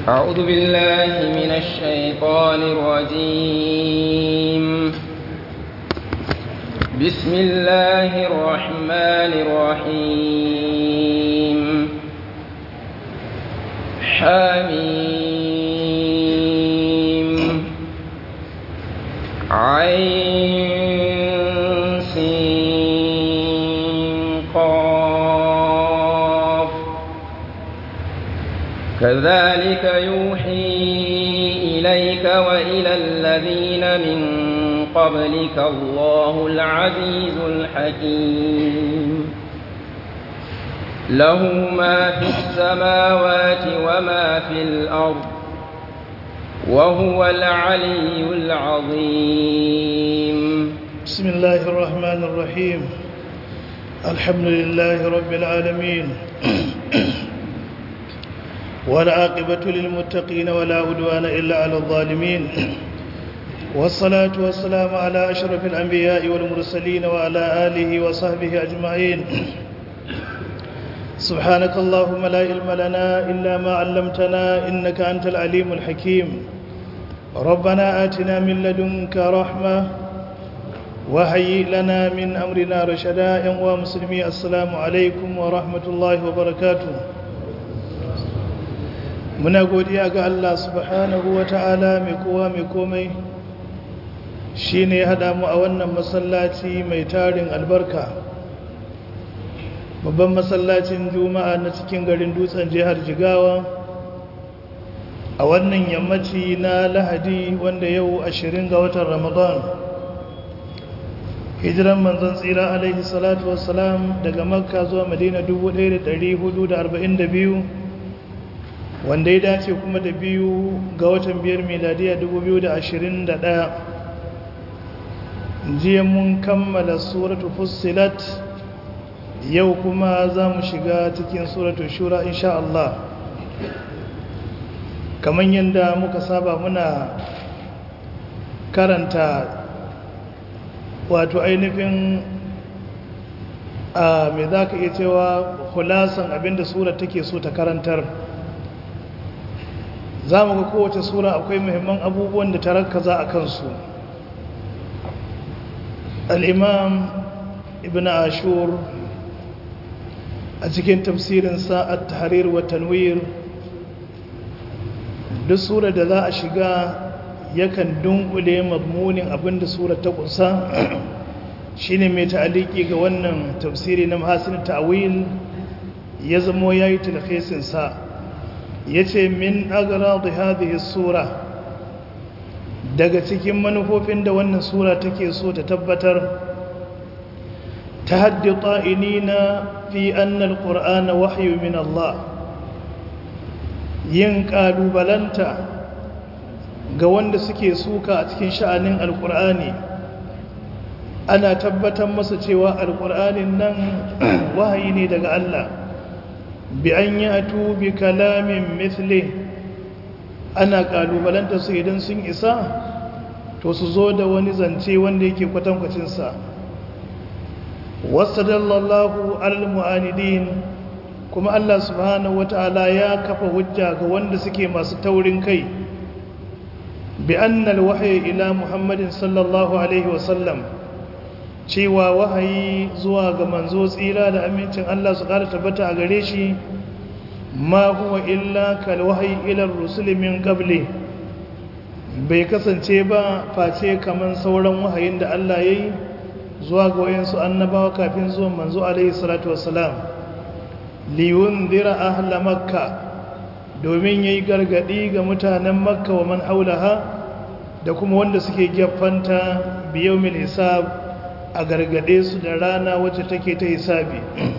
أعوذ بالله من الشيطان الرجيم بسم الله الرحمن الرحيم حميم عين سين قاف كذلك يوحي إليك وإلى الذين من قبلك الله العزيز الحكيم له ما في السماوات وما في الأرض وهو العلي العظيم بسم الله الرحمن الرحيم الحمد لله رب العالمين والعاقبة للمتقين ولا عدوان إلا على الظالمين والصلاة والسلام على أشرف الأنبياء والمرسلين وعلى آله وصحبه أجمعين سبحانك اللهم لا علم لنا إلا ما علمتنا إنك أنت العليم الحكيم ربنا آتنا من لدنك رحمة وهيئ لنا من أمرنا رشدا يا مسلمي السلام عليكم ورحمة الله وبركاته muna godiya ga Allah subhanahu wa ta'ala mai kowa mai komai shi ne haɗa mu a wannan masallaci mai tarin albarka babban masallacin juma'a na cikin garin dutsen jihar jigawa a wannan yammaci na lahadi wanda yau ashirin ga watan ramadan hijiran manzon tsira alaihi salatu wassalam daga makka zuwa madina 1442 wanda ya dace kuma da biyu ga watan biyar miladiya 2021 jiya mun kammala suratu fussilat yau kuma za mu shiga cikin suratu shura insha Allah kamar yadda muka saba muna karanta wato ainihin a me za ka iya cewa hulasan abinda sura take so ta karantar za mu ga kowace sura akwai muhimman abubuwan da ta rakaza a kansu al'imam ibn ashur a cikin tafsirin sa'ad tahrir wa tanwir duk sura da za a shiga yakan dunkule mazmunin abinda sura ta kusa shine mai ta'aliki ga wannan tafsiri na mahasin ta'awil ya zamo yayi talhisin sa yace min agradi hadhihi sura daga cikin manufofin da wannan sura take so ta tabbatar tahaddi ta'inina fi anna alqur'ana wahyu min Allah yin kalubalanta ga wanda suke suka a cikin sha'anin alqur'ani ana tabbatar masa cewa alqur'anin nan wahayi ne daga Allah bi an yi atu bi kalamin mithli ana kalubalanta su idan sun isa to su zo da wani zance wanda yake kwatankwacinsa wasu dallallahu al-mu'anidin kuma Allah subhanahu wata'ala ya kafa hujja ga wanda suke masu taurin kai bi annal wahyi ila muhammadin sallallahu alaihi wasallam cewa wahayi zuwa ga manzo tsira da amincin Allah su ƙara tabbata a gare shi ma huwa illa kal wahayi ila rusul min qabli bai kasance ba face kaman sauran wahayin da Allah yayi zuwa ga wayansu annabawa kafin zuwan manzo alaihi salatu wassalam li yunzira ahla makka domin yayi gargadi ga mutanen makka wa man haulaha da kuma wanda suke gefanta biyawmil hisab a gargade su da rana wacce take ta hisabi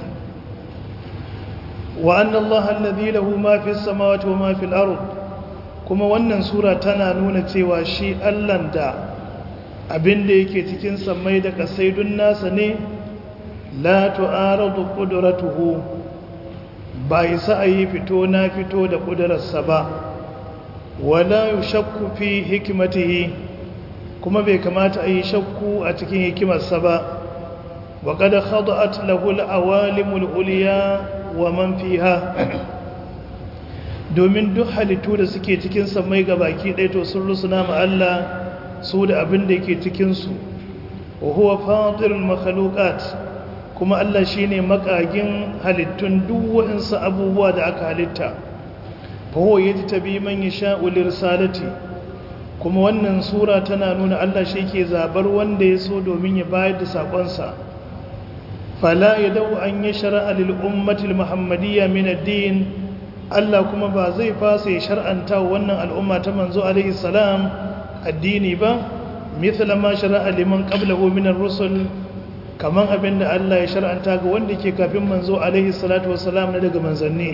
wa anna allaha alladhi lahu ma fis samawati wa ma fil ard kuma wannan sura tana nuna cewa shi Allah da abinda yake cikin samai da kasai dun nasa ne la tu'aradu qudratuhu ba isa ayi fito na fito da kudararsa ba wala yushakku fi hikmatihi kuma bai kamata a yi shakku a cikin hikimarsa ba wa kada khada'at lahu al-awalimul ulya wa man fiha domin duk halittu da suke cikin samai ga baki ɗaya to sun rusuna ma Allah su da abin da yake cikinsu wa huwa fatirul makhluqat kuma Allah shine makagin halittun duk waɗansu abubuwa da aka halitta fa huwa yajtabi man yasha'u lirsalati kuma wannan sura tana nuna Allah shi ke zabar wanda ya so domin ya bayar da sakonsa fala yadau an yashra lil ummati al muhammadiyya min ad-din Allah kuma ba zai fasa ya shar'anta wannan al'umma ta manzo alaihi salam addini ba mithla ma shar'a liman qablahu min ar-rusul kaman abinda Allah ya shar'anta ga wanda ke kafin manzo alaihi salatu wassalam na daga manzanni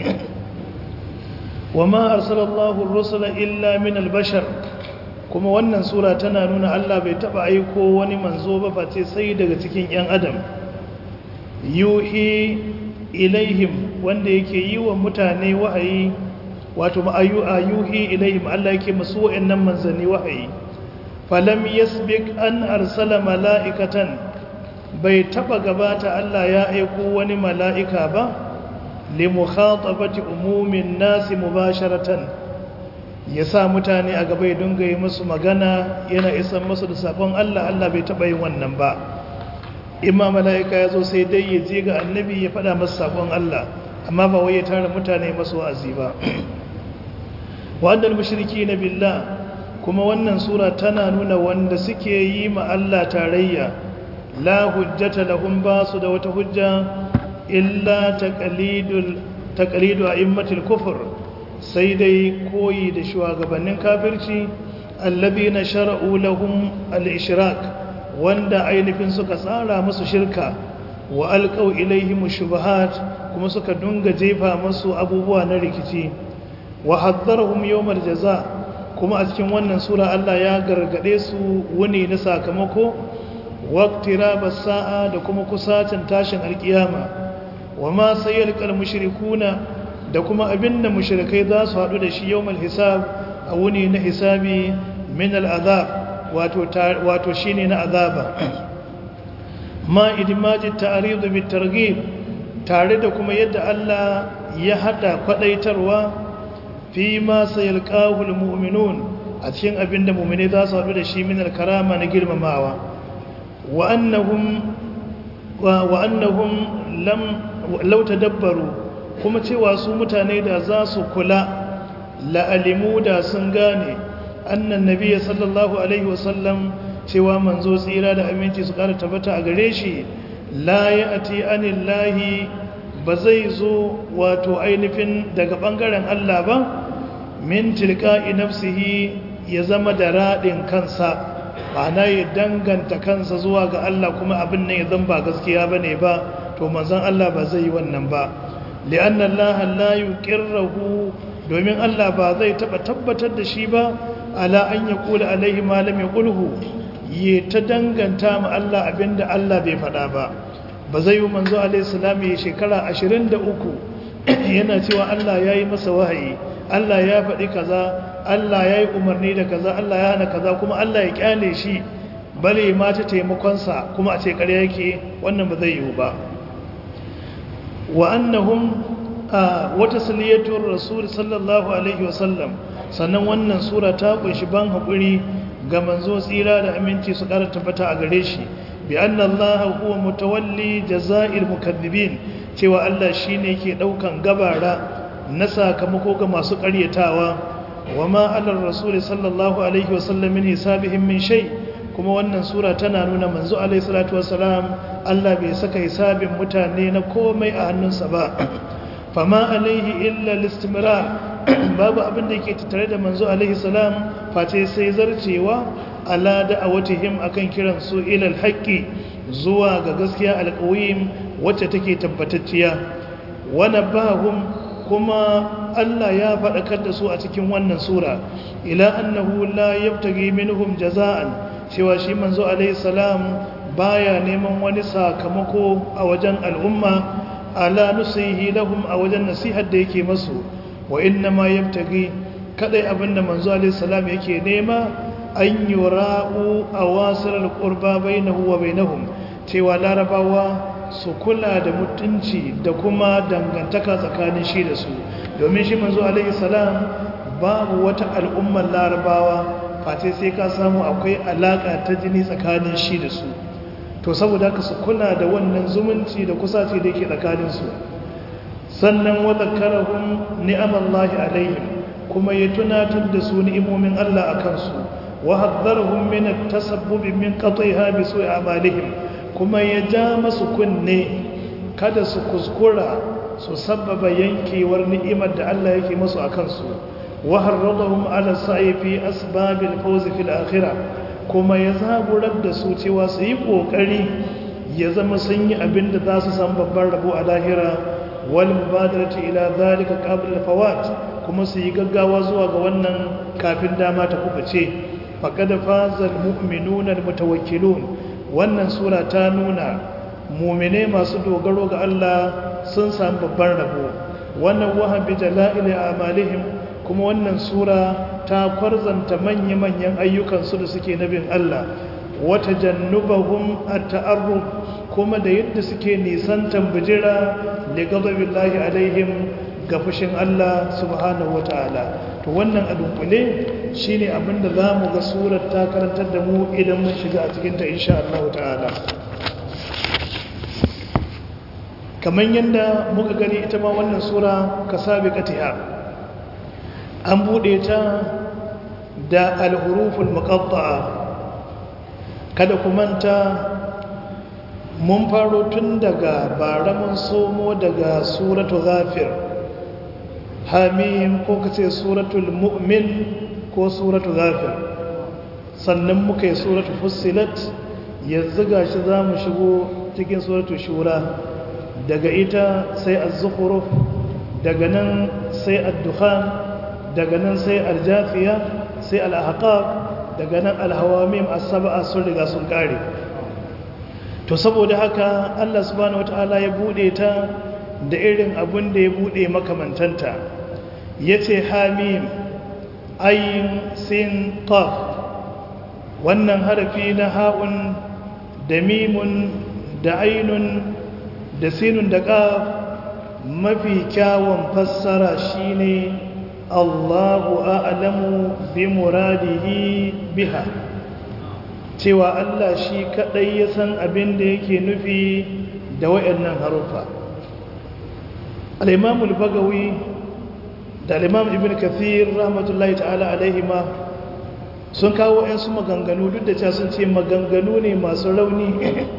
wama arsalallahu ar-rusula illa min al-bashar kuma wannan sura tana nuna Allah bai taba aiko wani manzo ba face sai daga cikin yan adam yuhi ilaihim wanda yake yi wa mutane wahayi wato ma'ayu ayuhi ilaihim Allah yake masu wa'annan manzanni wahayi falam yasbik an arsala mala'ikatan bai taba gabata Allah ya aiko wani mala'ika ba li mukhatabati umumin nasi mubasharatan yasa mutane a gaba ya dinga yi musu magana yana isan musu da sabon Allah Allah bai taba yin wannan ba imma mala'ika ya zo sai dai ya je ga annabi ya faɗa masa sabon Allah amma ba wai ya tara mutane masu wa'azi ba wa'adal mushriki na billah kuma wannan sura tana nuna wanda suke yi ma Allah tarayya la hujjata lahum ba su da wata hujja illa taqlidul taqlidu a'immatil kufr sai dai koyi da shugabannin kafirci alladhina shar'u lahum al-ishrak wanda ainihin suka tsara musu shirka wa alƙau ilaihim shubahat kuma suka dunga jefa musu abubuwa na rikici wa haddarhum yawmal jaza kuma a cikin wannan sura Allah ya gargade su wuni na sakamako waqtirabas sa'a da kuma kusacin tashin alkiyama wa ma sayyalqal mushrikuna da kuma abinda mushrikai za su hadu da shi yawmal hisab a wuni na hisabi min al'azab wato shi ne na azaba ma idimaji ta'aridu bi targhib tare da kuma yadda Allah ya hada kwadaitarwa fi ma sayalqahu almu'minun a cikin abinda mu'mini za su haɗu da shi min alkarama na girmamawa wa annahum wa annahum lam law tadabbaru kuma cewa su mutane da za su kula la'alimu da sun gane annan nabiya sallallahu alaihi wasallam cewa manzo tsira da aminci su kara tabbata a gare shi la ya ati anillahi ba zai zo wato ainihin daga bangaren Allah ba min tilka'i nafsihi ya zama da radin kansa ma'ana ya danganta kansa zuwa ga Allah kuma abin nan ya zan ba gaskiya bane ba to manzon Allah ba zai yi wannan ba li'anna Allah la yuqirruhu domin Allah ba zai taba tabbatar da shi ba ala an ya kula alaihi malam ya kulhu ya ta danganta ma Allah abinda Allah bai faɗa ba ba zai yi manzo alaihi salam ya shekara 23 yana cewa Allah ya yi masa wahayi Allah ya faɗi kaza Allah ya yi umarni da kaza Allah ya hana kaza kuma Allah ya kyale shi bale ma ta taimakonsa kuma a ce ƙarya yake wannan ba zai yiwu ba wa annahum wata saliyatun rasul sallallahu alaihi wasallam sannan wannan sura ta kunshi ban haƙuri ga manzo tsira da aminci su ƙara tabbata a gare shi bi anna allaha huwa mutawalli jaza'il mukaththibin cewa Allah shine ke daukan gabara na sakamako ga masu ƙaryatawa wa ma alar rasul sallallahu alaihi wasallam min hisabihim min shay kuma wannan sura tana nuna manzo alaihi salatu wasalam Allah bai saka hisabin mutane na komai a hannunsa ba fama alaihi illa listimrar babu abin da yake tattare da manzo alaihi salam face sai zarcewa ala da'awatihim akan kiran su ila alhaqi zuwa ga gaskiya alqawim wacce take tabbatacciya wa nabahum kuma Allah ya faɗakar da su a cikin wannan sura ila annahu la yabtaghi minhum jaza'an cewa shi manzo alaihi salam baya neman wani sakamako a wajen al'umma ala nusihi lahum a wajen nasihar da yake masu wa inna ma yabtaghi kadai abinda manzo alaihi salam yake nema an yura'u awasir alqurba bainahu wa bainahum cewa larabawa su kula da mutunci da kuma dangantaka tsakanin shi da su domin shi manzo alaihi salam babu wata al'ummar larabawa face sai ka samu akwai alaka ta jini tsakanin shi da su to saboda haka su kula da wannan zumunci da kusaci da yake tsakaninsu sannan wa zakarahum ni'amallahi alaihim kuma ya tunatar da su ni'imomin Allah a kansu wa haddharhum min at-tasabbub min qatiha bi su'i amalihim kuma ya ja masu kunne kada su kuskura su sabbaba yankewar ni'imar da Allah yake masu a kansu wa harradahum ala sa'i fi asbabil fawz fil akhirah kuma ya zaburar da su cewa su yi kokari ya zama sun yi abin da za su san babban rabo a lahira wal mubadarati ila zalika qabla fawat kuma su yi gaggawa zuwa ga wannan kafin dama ta kubuce faqad fazal mu'minuna almutawakkilun wannan sura ta nuna mu'mine masu dogaro ga Allah sun samu babban rabo wannan wahabi jala'il a'malihim kuma wannan sura ta kwarzanta manya-manyan ayyukansu da suke nabin Allah wata jannubahum at-ta'arruf kuma da yadda suke nisantan bijira li ghadabillahi alaihim ga fushin Allah subhanahu wata'ala to wannan a dunkule shine abinda zamu ga surar ta karantar da mu idan mun shiga a cikin ta insha Allah ta'ala kamar yadda muka gani ita ma wannan sura kasabiqatiha an bude ta da al-huruful muqatta'a kada ku manta mun faro tun daga bara mun somo daga suratu ghafir hamim ko kace suratul mu'min ko suratu ghafir sannan muka yi suratu fussilat yanzu gashi zamu shigo cikin suratu shura daga ita sai az-zukhruf daga nan sai ad-dukhan daga nan sai al-jafiya sai al-ahqaf daga nan al-hawamim as-sab'a sun riga sun kare to saboda haka Allah subhanahu wataala ya bude ta da irin abun da ya bude makamantanta yace hamim ayin sin qaf wannan harafi na ha'un da mimun da ainun da sinun da qaf mafi kyawun fassara shine Allahu a'lamu bi muradihi biha cewa Allah shi kadai ya san abin da yake nufi da wayannan harufa al-Imam al-Bagawi da al-Imam Ibn Kathir rahmatullahi ta'ala alaihima sun kawo su maganganu duk da cewa sun ce maganganu ne masu rauni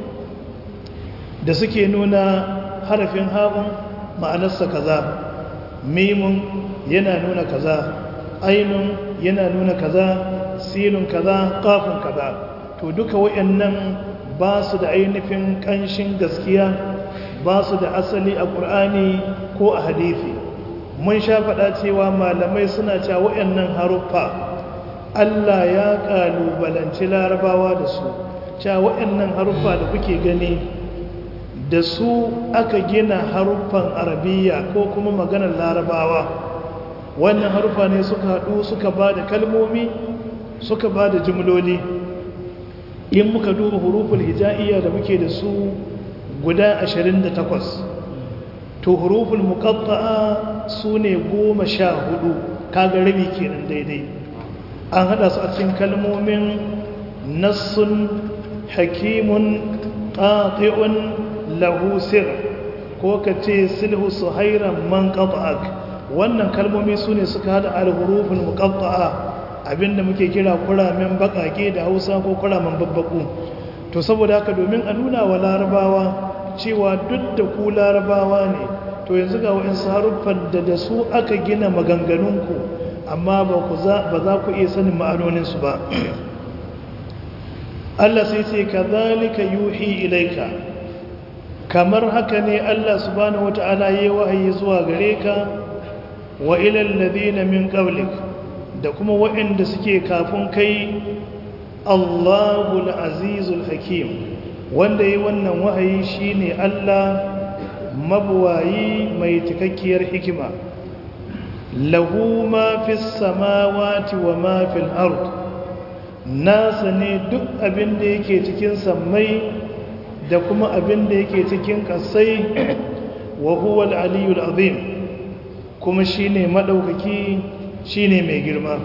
da suke nuna harafin haɓun ma'anarsa kaza mimun yana nuna kaza ainun yana nuna kaza sinun kaza kafin kaza to duka wayannan ba su da ainihin ƙanshin gaskiya ba su da asali a ƙur'ani ko a hadithi mun sha faɗa cewa malamai suna cewa wayannan haruffa Allah ya ƙalubalanci larabawa da su cewa wayannan haruffa da kuke gani da su aka gina haruffan arabiya ko kuma maganar larabawa wannan haruffa ne suka haɗu suka ba da kalmomi suka ba da jimloli in muka duba huruful hija'iyya da muke da su guda 28 to huruful muqatta'a su ne 14 kaga rabi kenan daidai an hada su a cikin kalmomin nassun hakimun qati'un lahu sir ko kace silhu suhairan man qata'ak wannan kalmomi su ne suka hada al-huruful muqatta'a abinda muke kira kuramen bakake da hausa ko kuramen babbaku to saboda haka domin a nuna wa larabawa cewa duk da ku larabawa ne to yanzu ga wa'insu haruffan da da su aka gina maganganunku amma ba za ku iya sanin ma'anoninsu ba Allah sai ce ka zalika yuhi ilaika kamar haka ne Allah subhanahu wata'ala ya yi wahayi zuwa gare ka wa ilal ladina min qablik da kuma waɗanda suke kafin kai Allahul Azizul Hakim wanda yi wannan wahayi shine Allah mabuwayi mai cikakkiyar hikima lahu ma fis samawati wa ma fil ard nasa ne duk abin da yake cikin sammai da kuma abin da yake cikin kasai wa huwa al-aliyul azim kuma shine madaukaki shine mai girma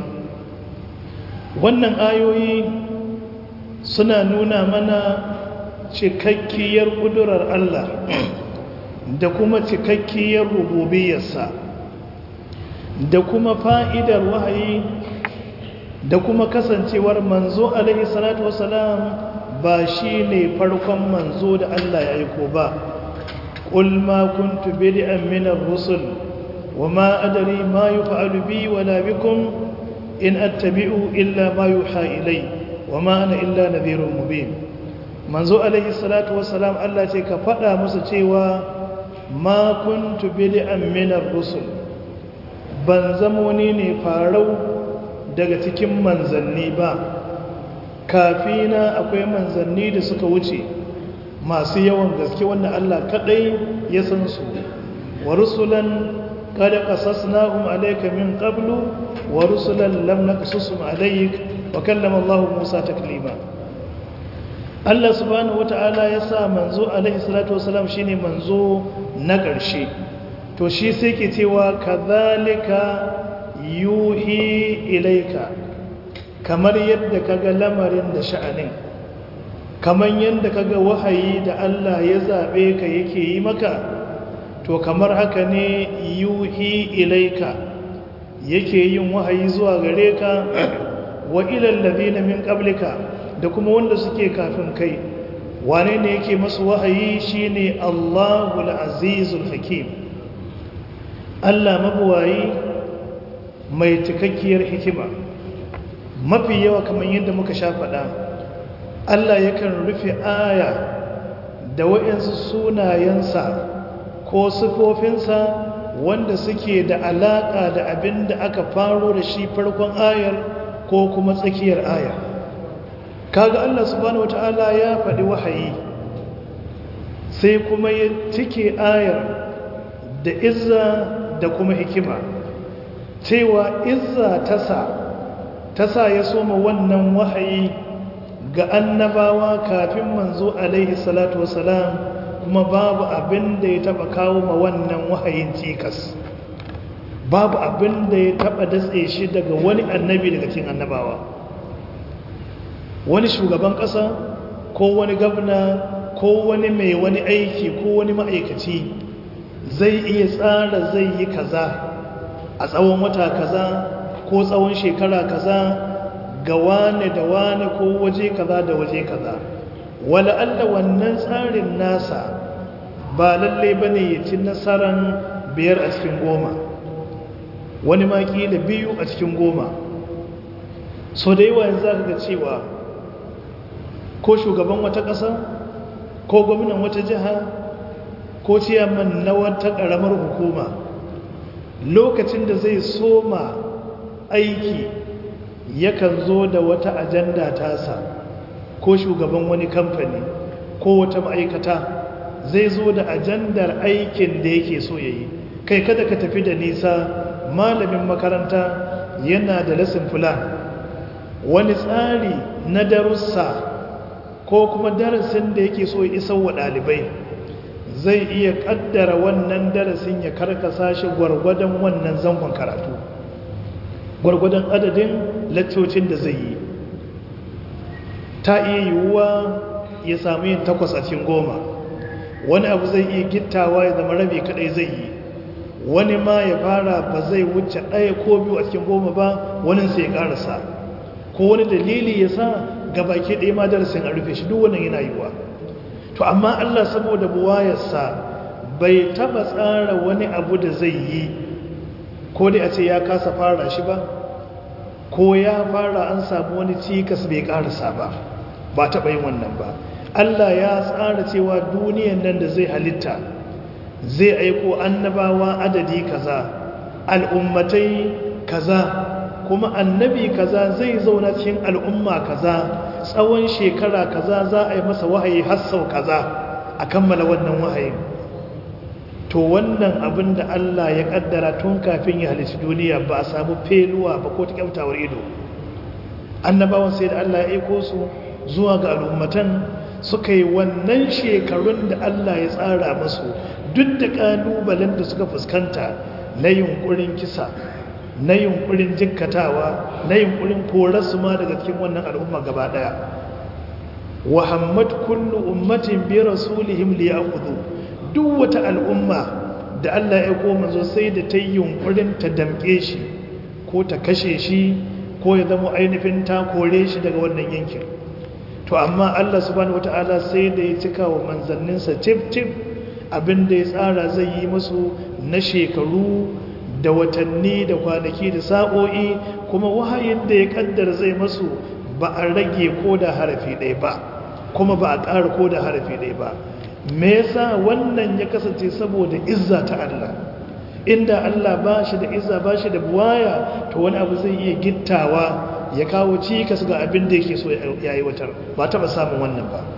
wannan ayoyi suna nuna mana cikakkiyar kudurar Allah da kuma cikakkiyar rububiyarsa da kuma fa'idar wahayi da kuma kasancewar manzo alaihi salatu wasalam ba shi ne farkon manzo da Allah ya aiko ba ƙul ma kuntu bid'an min ar-rusul wa ma adri ma yuf'alu bi wala bikum in attabi'u illa ma yuha ilai wa ma ana illa nadhirun mubin manzo alaihi salatu wasalam Allah ce ka faɗa musu cewa ma kuntu bid'an min ar-rusul ban zamo ni ne farau daga cikin manzanni ba kafina akwai manzanni da suka wuce masu yawan gaske wanda Allah kadai ya san su wa rusulan qad qasasnahum alayka min qablu wa rusulan lam naqsusum alayk wa kallama Allah Musa taklima Allah subhanahu wata'ala ya sa manzo alaihi salatu wasalam shine manzo na ƙarshe to shi sai ke cewa kadhalika yuhi ilaika kamar yadda kaga lamarin da sha'anin kamar yadda kaga wahayi da Allah ya zabe ka yake yi maka to kamar haka ne yuhi ilaika yake yin wahayi zuwa gare ka wa ilal ladina min qablika da kuma wanda suke kafin kai wane ne yake masu wahayi shine Allahul Azizul Hakim Allah mabuwayi mai cikakkiyar hikima mafi yawa kamar yadda muka sha faɗa Allah yakan rufe aya da waɗansu sunayensa ko sifofinsa wanda suke da alaƙa da abin da aka faro da shi farkon ayar ko kuma tsakiyar ayar kaga Allah subhanahu wata'ala ya faɗi wahayi sai kuma ya cike ayar da izza da kuma hikima cewa izza tasa tasa ya soma wannan wahayi ga annabawa kafin manzo alaihi salatu wasalam kuma babu abin da ya taba kawo ma wannan wahayin cikas babu abin da ya taba datse shi daga wani annabi daga cikin annabawa wani shugaban ƙasa ko wani gabna ko wani mai wani aiki ko wani ma'aikaci zai iya tsara zai yi kaza a tsawon wata kaza ko tsawon shekara kaza ga wane da wane ko waje kaza da waje kaza wala Allah wannan tsarin nasa ba lalle bane ya ci nasaran biyar a cikin goma wani maki da biyu a cikin goma so da yawa yanzu zaka ga cewa ko shugaban wata ƙasa ko gwamnan wata jiha ko ciyaman na wata ƙaramar hukuma lokacin da zai soma aiki yakan zo da wata ajanda tasa ko shugaban wani kamfani ko wata ma'aikata zai zo da ajandar aikin da yake so ya yi kai kada ka tafi da nisa malamin makaranta yana da lesson plan wani tsari na darussa ko kuma darasin da yake so ya isar wa ɗalibai zai iya ƙaddara wannan darasin ya karkasa shi gwargwadon wannan zangon karatu gwargwadon adadin laccocin da zai yi ta iya yiwuwa ya samu yin takwas a cikin goma wani abu zai iya gittawa ya zama rabi kadai zai yi wani ma ya fara ba zai wuce ɗaya ko biyu a cikin goma ba wani sai ya ƙarasa ko wani dalili ya sa gabaki ɗaya ma darasin a rufe shi duk wannan yana yiwuwa to amma Allah saboda buwayarsa bai taba tsara wani abu da zai yi ko dai a ce ya kasa fara shi ba ko ya fara an samu wani cikas bai karasa ba ba taba yin wannan ba Allah ya tsara cewa duniyan nan da zai halitta zai aiko annabawa adadi kaza al'ummatai kaza kuma annabi kaza zai zauna cikin al'umma kaza tsawon shekara kaza za a yi masa wahayi har sau kaza a kammala wannan wahayin to wannan abin da Allah ya kaddara tun kafin ya halitta duniya ba a samu feluwa ba ko ta kyautawar ido annabawan sai da Allah ya aiko su zuwa ga al'ummatan suka yi wannan shekarun da Allah ya tsara masu duk da ƙalubalen da suka fuskanta na yunkurin kisa na yunkurin jikkatawa na yunkurin korarsu ma daga cikin wannan al'umma gaba ɗaya wahammad kullu ummatin bi rasulihim liya'khudhu duk wata al'umma da Allah ya koma zo sai da ta yi yunkurin ta damƙe shi ko ta kashe shi ko ya zama ainihin ta kore shi daga wannan yankin to amma Allah subhanahu wata'ala sai da ya cika wa manzanninsa tif tif abin da ya tsara zai yi musu na shekaru da watanni da kwanaki da sa'o'i kuma wahayin da ya kaddara zai masu ba a rage ko da harafi ɗaya ba kuma ba a ƙara ko da harafi ɗaya ba me yasa wannan ya kasance saboda izza ta Allah inda Allah ba shi da izza ba shi da buwaya to wani abu zai iya gittawa ya kawo cikas ga abin da yake so ya yi watar ba taɓa samun wannan ba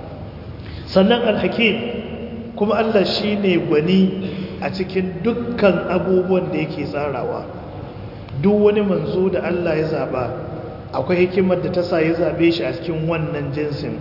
sannan alhakim kuma Allah shi ne gwani a cikin dukkan abubuwan da yake tsarawa duk wani manzo da Allah ya zaba akwai hikimar da ta sa ya zabe shi a cikin wannan jinsin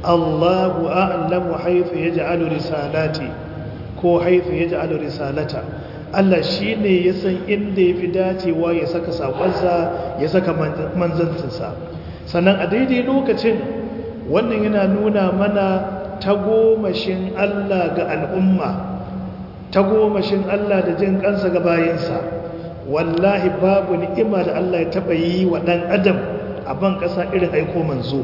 Allahu a'lamu haythu yaj'alu risalati ko haythu yaj'alu risalata Allah shine ya san inda yafi dacewa ya saka sakonsa ya saka manzancinsa sannan a daidai lokacin wannan yana nuna mana tagomashin Allah ga al'umma tagomashin Allah da jin kansa ga bayinsa wallahi babu ni'ima da Allah ya taba yi wa dan adam a ban kasa irin aiko manzo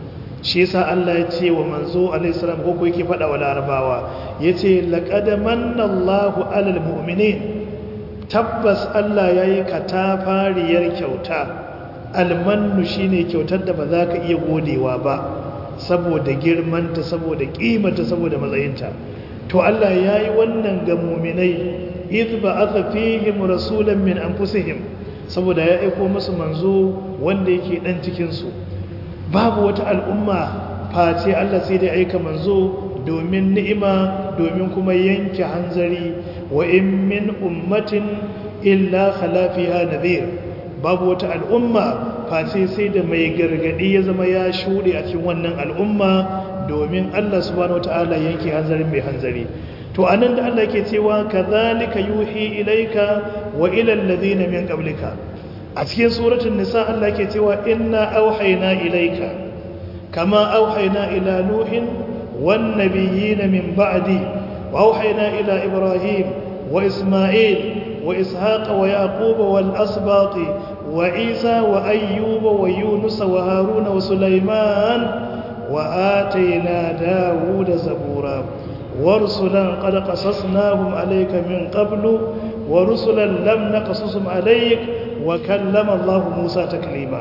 shi yasa Allah ya ce wa manzo alaihi salam ko ko yake fada wa larabawa yace laqad manna Allahu alal mu'minin tabbas Allah yayi katafariyar kyauta almannu shine kyautar da ba za ka iya godewa ba saboda girmanta saboda kimanta saboda matsayinta to Allah yayi wannan ga mu'minai idh ba'atha fihim rasulan min anfusihim saboda ya aiko musu manzo wanda yake dan cikin su babu wata al'umma face Allah sai da aika manzo domin ni'ima domin kuma yanke hanzari wa in min ummatin illa khala fiha nadhir babu wata al'umma face sai da mai gargadi ya zama ya shuɗe a cikin wannan al'umma domin Allah subhanahu wataala yanke hanzarin mai hanzari to anan da Allah yake cewa kadhalika yuhi ilayka wa ila alladhina min qablika a cikin suratul nisa Allah yake cewa inna auhayna ilayka kama auhayna ila nuhin wan nabiyyin min ba'di wa auhayna ila ibrahim wa isma'il wa ishaqa wa yaquba wal asbati wa isa wa ayyuba wa yunus wa haruna wa sulaiman wa atayna dawuda zabura ورسلا قد قصصناهم عليك من قبل ورسلا لم نقصصهم عليك وكلم الله موسى تكليما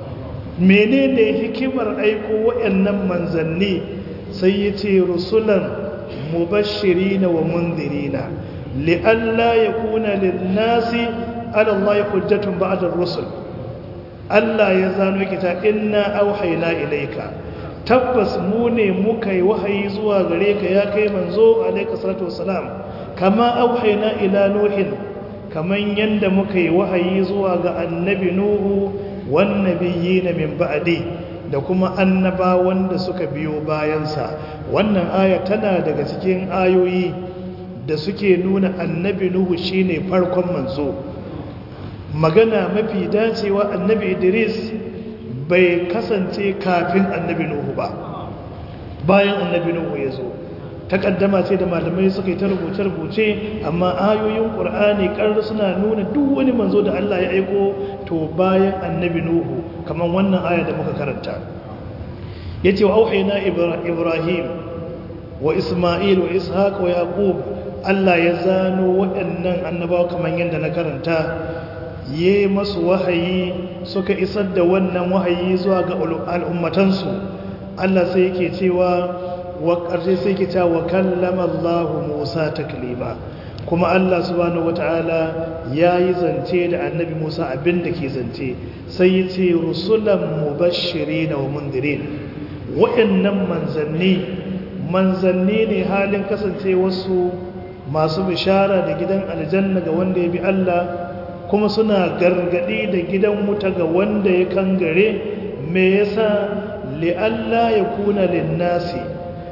menene hikimar aiko waɗannan manzanni sai ya ce rusulan mubashirina wa munzirina li'alla yakuna lin-nasi ala Allah hujjatun ba'da ar-rusul Allah ya zano kita inna auhayna ilayka tabbas mu ne muka yi wahayi zuwa gare ka ya kai manzo alaika salatu wassalam kama auhayna ila nuhin kaman yanda muka yi wahayi zuwa ga annabi nuhu wan nabiyina min ba'di da kuma annaba wanda suka biyo bayansa wannan aya tana daga cikin ayoyi da suke nuna annabi nuhu shine farkon manzo magana mafi dacewa annabi idris bai kasance kafin annabi nuhu ba bayan annabi nuhu ya zo takaddama ce da malamai suka yi ta rubuce-rubuce amma ayoyin ƙur'ani ƙarar suna nuna duk wani manzo da Allah ya aiko to bayan annabi nuhu kamar wannan aya da muka karanta ya ce wa auhaina ibrahim wa isma'il wa ishaq wa yaqub Allah ya zano waɗannan annabawa kamar yadda na karanta yi masu wahayi suka isar da wannan wahayi zuwa ga al'ummatansu Allah sai yake cewa wa ƙarshe sai yake cewa wa kallama Allah Musa taklima kuma Allah subhanahu wata'ala ya yi zance da annabi Musa abin da ke zance sai ya ce rusulan mubashiri na wa mundirin waɗannan manzanni manzanni ne halin kasance wasu masu bishara da gidan aljanna ga wanda ya bi Allah kuma suna gargadi da gidan wuta ga wanda ya kangare me yasa li'alla ya kuna linnasi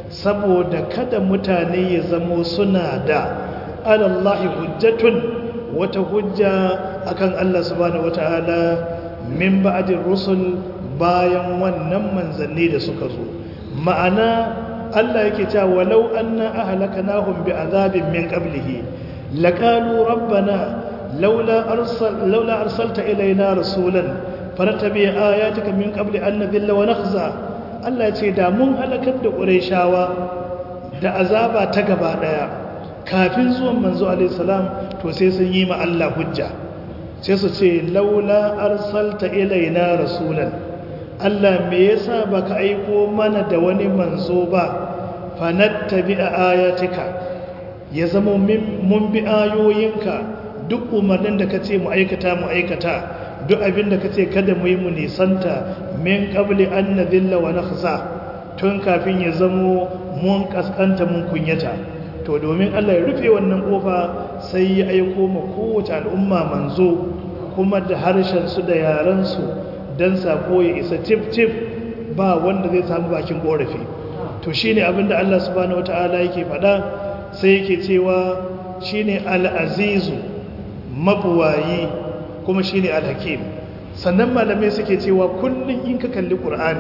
saboda kada mutane ya zamo suna da alallahi hujjatun wata hujja akan Allah subhanahu wataala min ba'dir rusul bayan wannan manzanni da suka zo ma'ana Allah yake cewa walau anna ahlakanahum bi'adabin min qablihi laqalu rabbana laula arsal laula arsalta ilayna rasulan faratabi ayatika min qabli an nadhilla wa nakhza Allah ce da mun halakar da qurayshawa da azaba ta gaba daya kafin zuwan manzo alaihi salam to sai sun yi ma Allah hujja sai su ce laula arsalta ilaina rasulan Allah me yasa baka aiko mana da wani manzo ba fanattabi'a ayatika ya zama mun bi ayoyinka duk umarnin da kace mu aikata mu aikata duk abin da kace kada mu yi mu nisanta min qabli an nadhilla wa nakhza tun kafin ya zamo mun kaskanta mun kunyata to domin Allah ya rufe wannan kofa sai ya aiko ma kowace al'umma manzo kuma da harshen su da yaran su dan sako ya isa tif tif ba wanda zai samu bakin korafi to shine abinda Allah subhanahu wataala yake faɗa sai yake cewa shine al-azizu mabuwayi kuma shine al-hakim sannan malamai suke cewa kullun in ka kalli qur'ani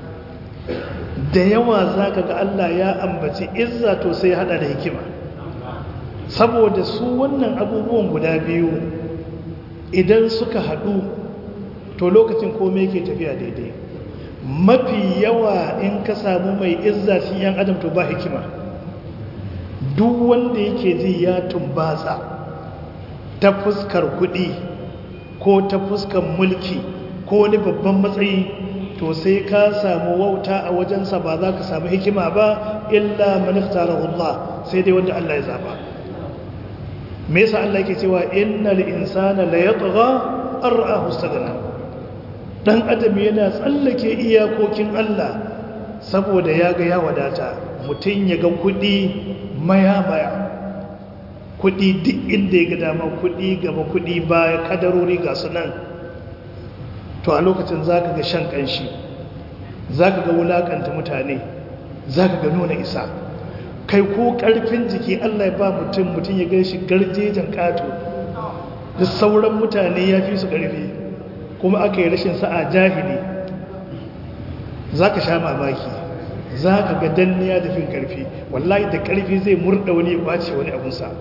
da yawa zaka ga Allah ya ambaci izza to sai hada da hikima saboda su wannan abubuwan guda biyu idan suka hadu to lokacin komai yake tafiya daidai mafi yawa in ka samu mai izza shi yan adam to ba hikima duk wanda yake ji ya tumbatsa ta fuskar kuɗi ko ta fuskar mulki ko wani babban matsayi to sai ka samu wauta a wajensa ba za ka samu hikima ba illa maniftarahu Allah sai dai wanda Allah ya zaba me yasa Allah yake cewa innal insana la yatgha ar'ahu istaghna dan adam yana tsallake iyakokin Allah saboda ya ga ya wadata mutum ya ga kudi maya-maya kudi duk inda ya ga dama kudi gaba kudi baya kadarori ga sunan to a lokacin za ka ga shan kanshi za ka ga wulakanta mutane za ka ga nuna isa kai ko karfin jiki Allah ya ba mutum mutum ya gan shi garjejen kato da sauran mutane ya fi su karfi kuma aka yi rashin sa'a jahili za ka sha mamaki za ka ga danniya da fin karfi wallahi da karfi zai murda wani bace wani abunsa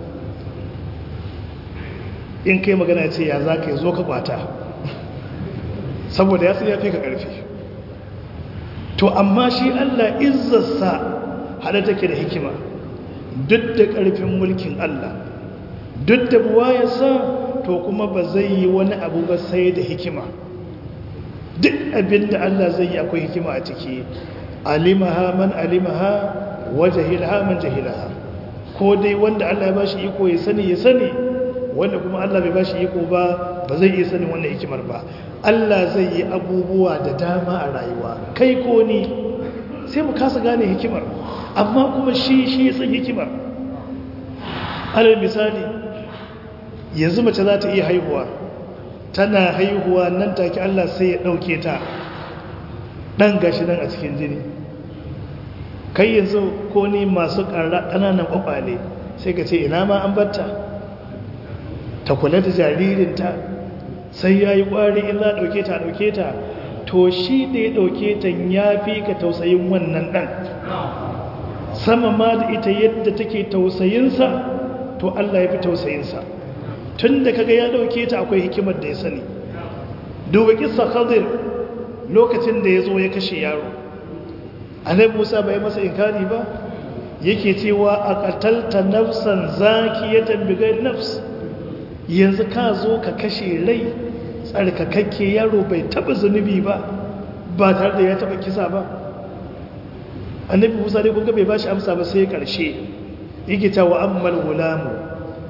in kai magana ce ya za ka yi zo ka kwata saboda ya ya fi ka karfi to amma shi allah izzarsa hada take da hikima duk da karfin mulkin allah duk da buwayarsa to kuma ba zai yi wani abu ba sai da hikima duk abin da Allah zai yi akwai hikima a ciki alimaha man alimaha wa jahilaha man jahilaha ko dai wanda Allah ya bashi iko ya sani ya sani wanda kuma Allah bai bashi iko ba ba zai iya sani wannan hikimar ba Allah zai yi abubuwa da dama a rayuwa kai ko ni sai mu kasa gane hikimar amma kuma shi shi ya san hikimar alal misali yanzu mace za ta iya haihuwa tana haihuwa nan take Allah sai ya ɗauke ta ɗan gashi nan a cikin jini kai yanzu ko ni masu ƙananan ƙwaƙwale sai ka ce ina ma an batta ta kula da jaririnta sai ya yi ƙwari in za a ɗauke ta ɗauke ta to shi da ya ɗauke ta ya fi ka tausayin wannan ɗan sama ma da ita yadda take tausayinsa to Allah ya fi tausayinsa tun da kaga ya dauke ta akwai hikimar da ya sani duba kissa khadir lokacin da ya zo ya kashe yaro annabi musa bai masa inkari ba yake cewa a qatalta nafsan zakiyatan bighayr nafs yanzu ka zo ka kashe rai tsarkakakke yaro bai taba zunubi ba ba tare da ya taba kisa ba annabi musa dai kun bai bashi amsa ba sai karshe yake cewa ammal gulamu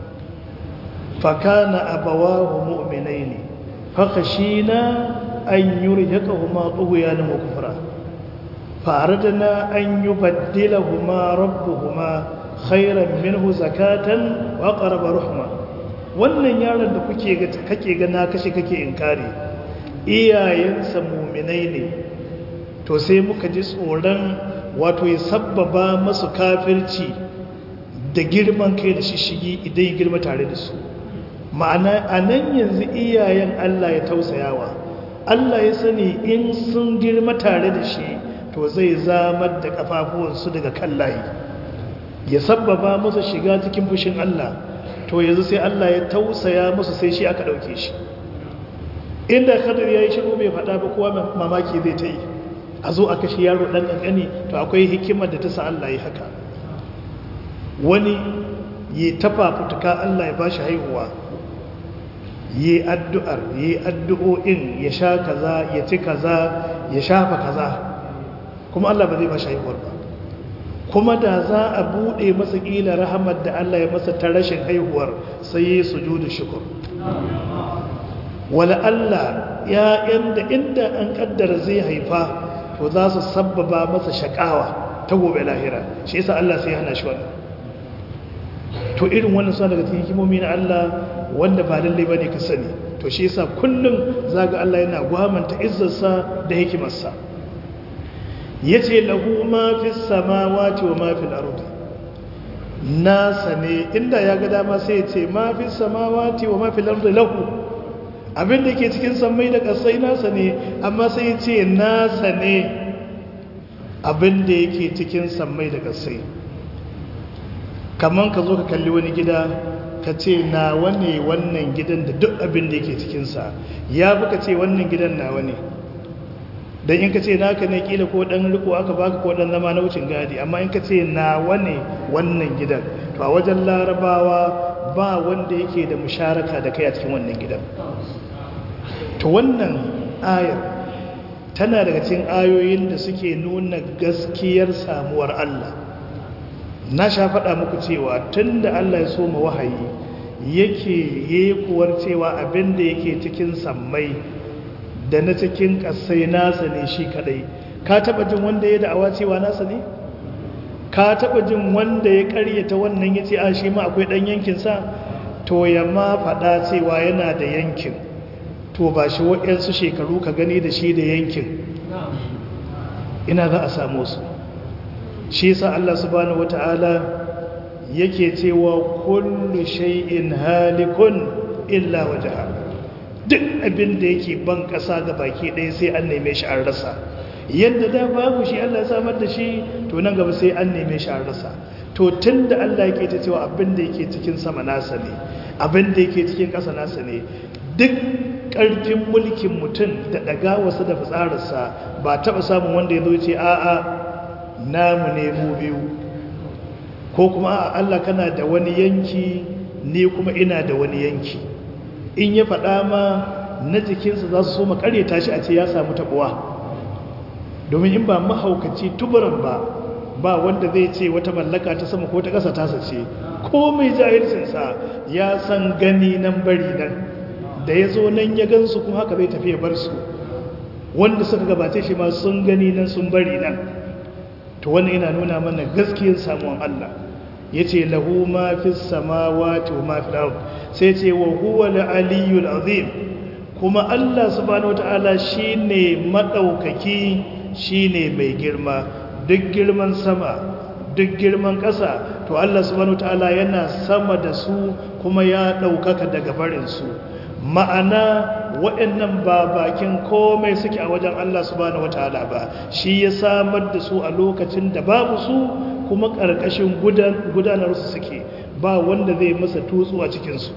فكان أبواه مؤمنين فخشينا أن يرهقهما طغيانا وكفرا فأردنا أن يبدلهما ربهما خيرا منه زكاة وأقرب رحمة wannan yaron da kuke kake ga na kashe kake inkari iyayensa muminai ne to sai muka ji tsoron wato ya sabbaba masu kafirci da girman kai da shishigi idan ya girma tare da su ma'ana a nan yanzu iyayen Allah ya tausayawa Allah ya sani in sun girma tare da shi to zai zamar da kafafuwansu daga kan layi ya sabbaba musu shiga cikin fushin Allah to yanzu sai Allah ya tausaya musu sai shi aka ɗauke shi inda kadar ya yi shiru bai faɗa ba kowa mamaki zai ta yi a zo a kashe yaro ɗan ƙanƙani to akwai hikimar da ta sa Allah ya haka wani yi tafa fituka Allah ya ba shi haihuwa yi addu'ar yi addu'o'in ya sha kaza ya ci kaza ya shafa kaza kuma Allah ba zai ba shi haihuwar ba kuma da za a buɗe masa ƙila rahamar da Allah ya masa ta rashin haihuwar sai yi sujudu shukur wala Allah ya yanda inda an kaddara zai haifa to za su sabbaba masa shakawa ta gobe lahira shi yasa Allah sai hana shi wannan to irin wannan suna daga cikin hikimomi na Allah wanda ba lalle bane ka sani to shi yasa kullum zaga Allah yana gwamanta izzarsa da hikimarsa yace lahu ma fis samawati wa ma fil ardi nasa ne inda ya ga dama sai ya ce ma fis samawati wa ma fil ardi lahu abin da ke cikin sammai da ƙasai nasa ne amma sai ya ce nasa ne abin da yake cikin sammai da ƙasai kamar ka zo ka kalli wani gida ka ce nawa ne wannan gidan da duk abin da yake cikinsa ya fi ka ce wannan gidan nawa ne don in ka ce naka ne kila ko ɗan riko aka baka ko ɗan zama na wucin gadi amma in ka ce nawa ne wannan gidan to a wajen larabawa ba wanda yake da musharaka da kai a cikin wannan gidan to wannan ayar tana daga cikin ayoyin da suke nuna gaskiyar samuwar Allah na sha faɗa muku cewa tun da Allah ya so ma wahayi yake yekuwar cewa abin da yake cikin sammai da na cikin ƙasai nasa ne shi kadai ka taɓa jin wanda ya da'awa cewa nasa ne ka taɓa jin wanda ya ƙaryata wannan ya ce a shi ma akwai ɗan yankinsa to ya ma faɗa cewa yana da yankin to ba shi waɗansu shekaru ka gani da shi da yankin ina za a samu su shi sa Allah subhanahu wata'ala yake cewa kullu shay'in halikun illa wajha duk abin da yake ban ƙasa ga baki ɗaya sai an neme shi an rasa yadda da babu shi Allah ya samar da shi to nan gaba sai an neme shi an rasa to tunda Allah yake ta cewa abin da yake cikin sama nasa ne abin da yake cikin ƙasa nasa ne duk ƙarfin mulkin mutum da ɗaga wasu da fitsararsa ba taɓa samun wanda ya zo ce a'a namu ne mu biyu ko kuma a Allah kana da wani yanki ne kuma ina da wani yanki in ya faɗa ma na jikinsa za su so makaryata shi a ce ya samu taɓuwa domin in ba mahaukaci tuburan ba ba wanda zai ce wata mallaka ta sama ko ta ƙasa tasa ce ko mai jahilcinsa ya san gani nan bari nan da ya zo nan ya gansu kuma haka zai tafi ya bar su wanda suka gabace shi ma sun gani nan sun bari nan to wannan yana nuna mana gaskiyar samuwan Allah ya ce lahu ma fi samawati wa ma fi ard sai ce wa huwa al-aliyyul azim kuma Allah subhanahu wataala shine madaukaki shine mai girma duk girman sama duk girman ƙasa to Allah subhanahu wataala yana sama da su kuma ya ɗaukaka daga barin su ma'ana waɗannan ba bakin komai suke a wajen Allah subhanahu wataala ba shi ya samar da su a lokacin da babu su kuma ƙarƙashin gudanar su suke ba wanda zai masa tutsu a cikinsu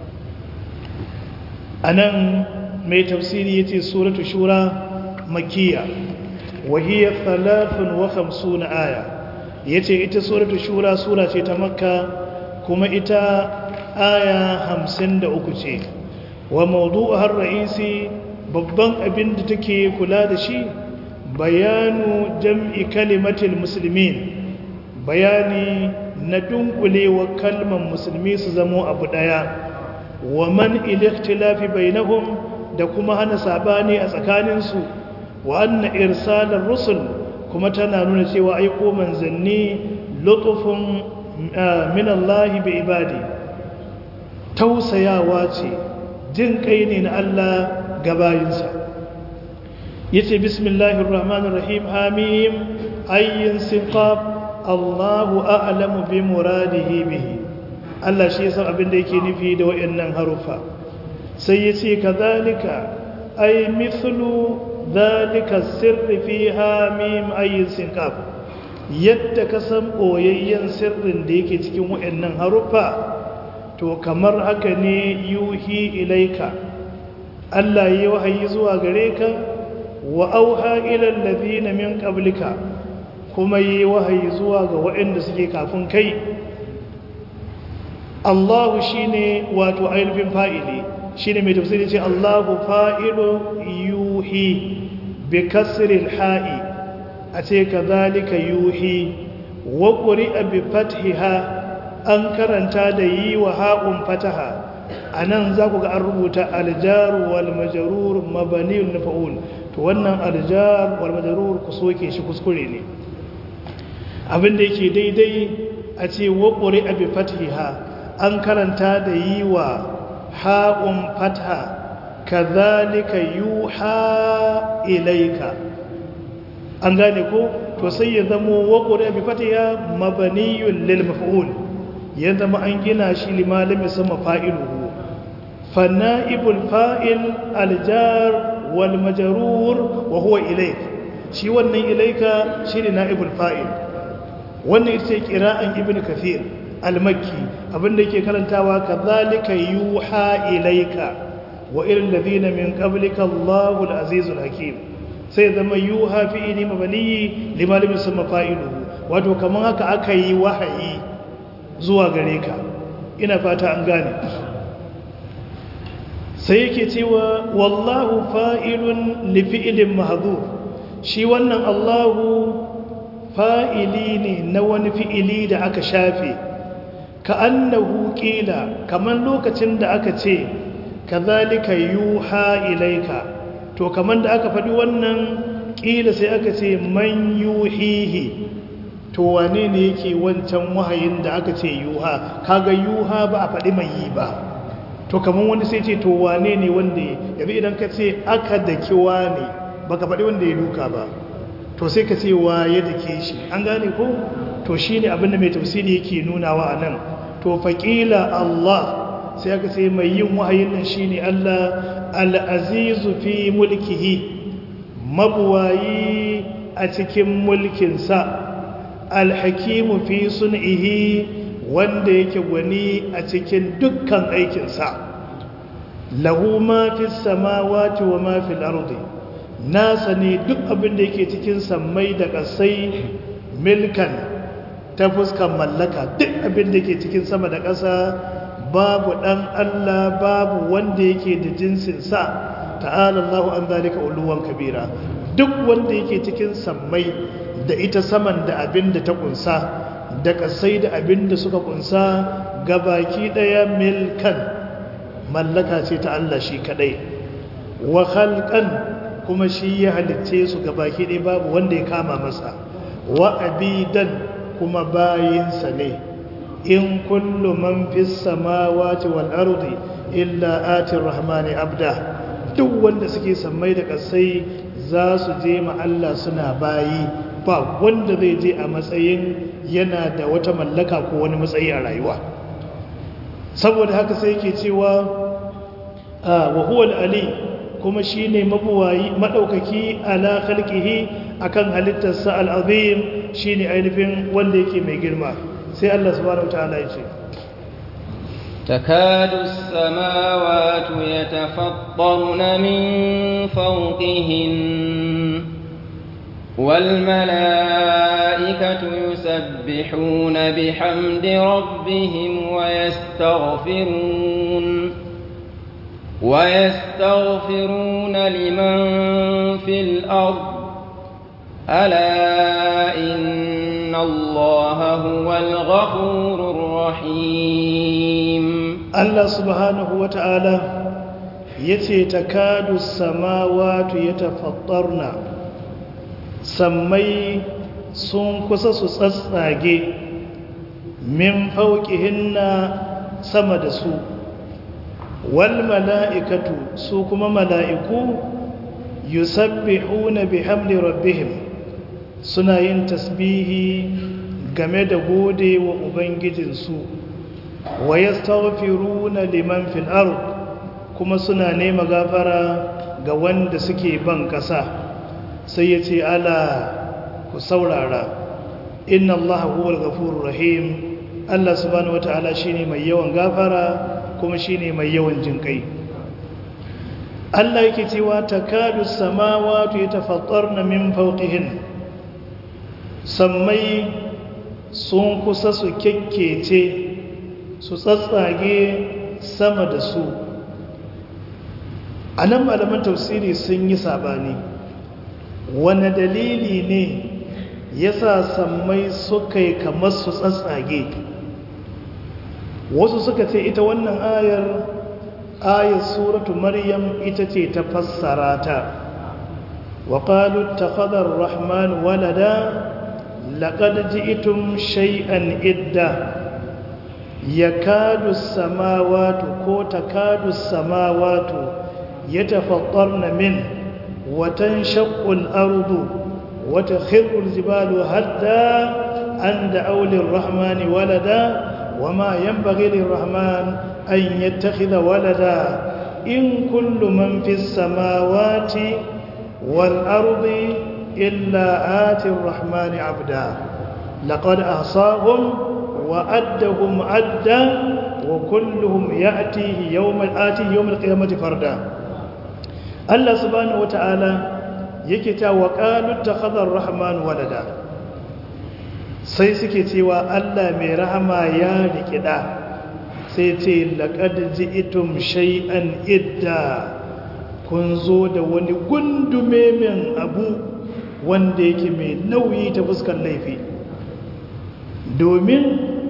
a nan mai tafsiri ya ce suratu shura makiya wahiyar talafin wa hamsu na aya ya ce ita suratu shura sura ce ta makka kuma ita aya hamsin da uku ce wa maudu har ra'isi babban abin da take kula da shi bayanu jam'i kalimatil musulmin bayani na dunkulewa kalmar musulmi su zamo abu daya wa man iliktilafi bainahum da kuma hana sabani a tsakaninsu wa anna irsalar rusul kuma tana nuna cewa aiko manzanni lutufun min Allah bi ibadi tausayawa ce jin kai ne na Allah ga bayinsa yace bismillahir rahmanir rahim hamim ayyin siqab Allahu a'lamu bi muradihi bihi Allah shi san abin da yake nufi da wayannan harufa sai yace kazalika ay mithlu dhalika sirri fiha mim ayyin siqab yadda ka san boyayyen sirrin da yake cikin wayannan harufa to kamar haka ne yuhi ilaika Allah yi wahayi zuwa gare ka wa auha ila alladhina min qablika kuma yi wahayi zuwa ga waɗanda suke kafin kai Allahu shine wato ainihin fa'ili shine mai tafsiri ce Allahu fa'ilu yuhi bi kasril ha'i a ce kazalika yuhi wa quri'a bi fathiha an karanta da yi wa ha'un fataha anan za ku ga an rubuta aljaru wal majrur mabniun fa'ul to wannan aljar wal majrur ku soke shi kuskure ne abinda yake daidai a ce wa quri'a bi fathiha an karanta da yi wa ha'un fatha kadhalika yuha ilaika an gane ko to sai ya zamo wa quri'a bi fathiha mabniyun lil maf'ul ya zama an gina shi limalimi sama fa'iluhu fanna'ibul fa'il aljar wal majarur wa huwa ilaik shi wannan ilaika shi ne na'ibul fa'il wannan ita ce kira'an ibn kafir al-makki abinda yake karantawa kazalika yuha ilaika wa ilal ladina min qablika Allahu al-azizul hakim sai zama yuha fi'ili mabni limalimi sama fa'iluhu wato kaman haka aka yi wahayi zuwa gare ka ina fata an gane sai yake cewa wallahu fa'ilun li fi'ilin mahdhur shi wannan Allahu fa'ili ne na wani fi'ili da aka shafe ka annahu qila kaman lokacin da aka ce kazalika yuha ilaika to kaman da aka faɗi wannan ƙila sai aka ce man yuhihi to wane ne yake wancan wahayin da aka ce yuha kaga yuha ba a faɗi mai yi ba to kamar wani sai ce to wane ne wanda ya yabi idan ka ce aka daki wane baka faɗi wanda ya duka ba to sai ka ce wa ya dake shi an gane ko to shi ne abinda mai tafsiri yake nunawa a nan to faƙila Allah sai aka ce mai yin wahayin nan shi ne Allah al'azizu fi mulkihi mabuwayi a cikin mulkinsa alhakimu fi sun'ihi wanda yake gwani a cikin dukkan aikinsa lahu ma fi samawati wa ma fil ardi nasa ne duk abin da yake cikin sammai da ƙasai milkan ta fuskan mallaka duk abin da yake cikin sama da ƙasa babu ɗan Allah babu wanda yake da jinsinsa ta'ala Allahu an zalika uluwan kabira duk wanda yake cikin sammai da ita saman da abin da ta kunsa da kasai da abin da suka kunsa gabaki daya milkan mallaka ce ta Allah shi kadai wa khalqan kuma shi ya halitce su gabaki daya babu wanda ya kama masa wa abidan kuma bayinsa ne in kullu man fis samawati wal ardi illa atir rahmani abda duk wanda suke sammai da kasai za su je ma Allah suna bayi ba wanda zai je a matsayin yana da wata mallaka ko wani matsayi a rayuwa saboda haka sai yake cewa wa huwa ali kuma shine mabuwayi madaukaki ala khalqihi akan halittarsa al-azim shine ainihin wanda yake mai girma sai Allah subhanahu wataala ya ce تكاد السماوات يتفطرن من فوقهن والملائكة يسبحون بحمد ربهم ويستغفرون ويستغفرون لمن في الأرض ألا إن الله هو الغفور الرحيم الله سبحانه وتعالى يتي تكاد السماوات يتفطرن sammai sun kusa su tsatsage min fauƙihinna sama da su wal mala'ikatu su kuma mala'iku yusabbihuna bihamdi rabbihim suna yin tasbihi game da gode wa ubangijinsu wa yastaghfiruna liman fil ard kuma suna nema gafara ga wanda suke ban kasa sai yace ala ku saurara inna allaha huwal ghafurur rahim Allah subhanahu wataala shine mai yawan gafara kuma shine mai yawan jinkai Allah yake cewa takadu samawati yatafattarna min fawqihin sammai sun kusa su kekkece su tsatsage sama da su a nan malaman tafsiri sun yi sabani wane dalili ne ya sa sammai suka yi kamar su tsatsage wasu suka ce ita wannan ayar ayar suratu maryam ita ce ta fassara ta wa qalu takhadha ar-rahman walada laqad ji'tum shay'an idda yakadu as-samawati ko takadu as-samawati yatafattarna min wa tanshaqqu al-ardu wa takhirru al-jibalu hadda an da'u lir-rahmani walada وما ينبغي للرحمن أن يتخذ ولدا إن كل من في السماوات والأرض إلا آتي الرحمن عبدا لقد أحصاهم وأدهم عدا وكلهم يأتيه يوم آتيه يوم القيامة فردا الله سبحانه وتعالى يكتا وقالوا اتخذ الرحمن ولدا sai suke cewa Allah mai rahama ya rikida sai ce laqad ji'tum shay'an idda kun zo da wani gundume min abu wanda yake mai nauyi ta fuskar laifi domin